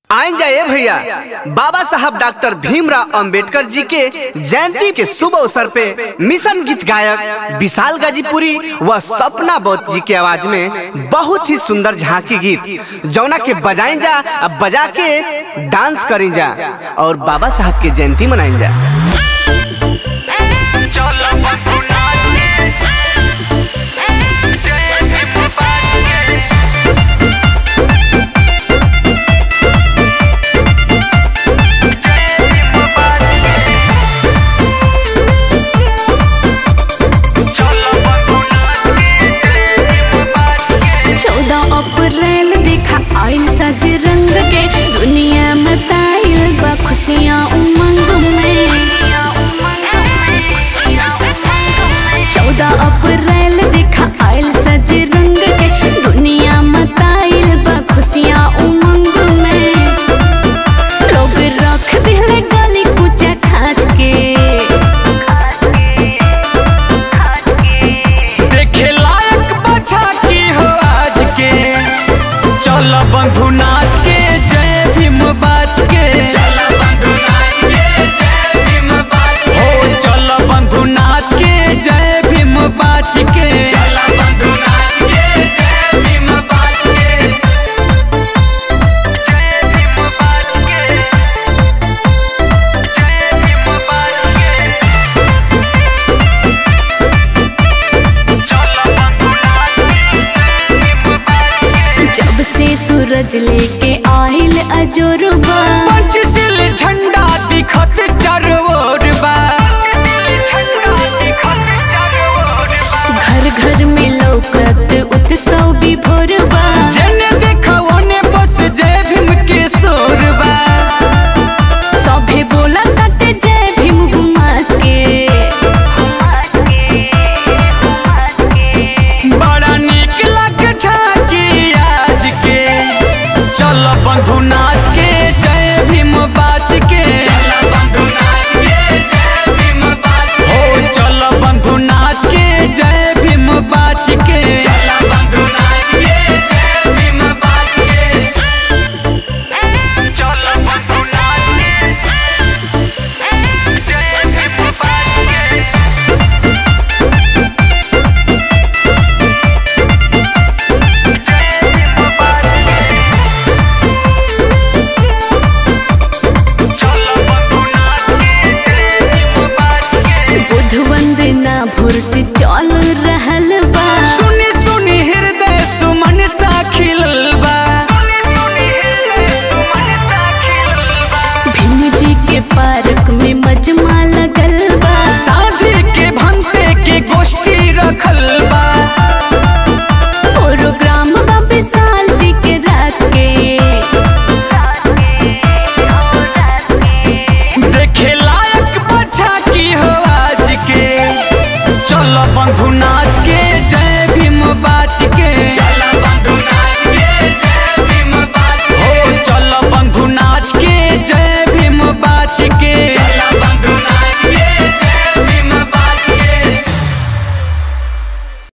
आइन जाए भैया बाबा साहब डॉक्टर भीमराव अंबेडकर जी के जयंती के शुभ अवसर पे मिशन गीत गायक विशाल गाजीपुरी व सपना बौद्ध जी के आवाज में बहुत ही सुंदर झांकी गीत जौना के बजाई जा अब बजा के डांस करी जा और बाबा साहब के जयंती मनाई जा चलो बंधुना जय भीम बाजे जय भीम बाजे चलो बंधुना जय भीम बाजे चौदह अप्रैल देखा आयल सज रंग के दुनिया में ताइल बा खुशियाँ उमंग में चौदह अप्रैल देखा आयल सज रंग के दुनिया में ताइल बा खुशियाँ उमंग में लोग रख दिले गली कुचा खाच के देखे लायक बचा की हो आज के चल बंधु नाच के जय भीम बाज के चल बंधु नाच के जय भीम बाज के हो चल बंधु नाच के जय भीम बाज के चल बंधु नाच के जय भीम बाज के जय भीम बाज के जय भीम बाज के चल बंधु नाच के जय भीम बाज के जब से सूरज लेके आइल अजोरबा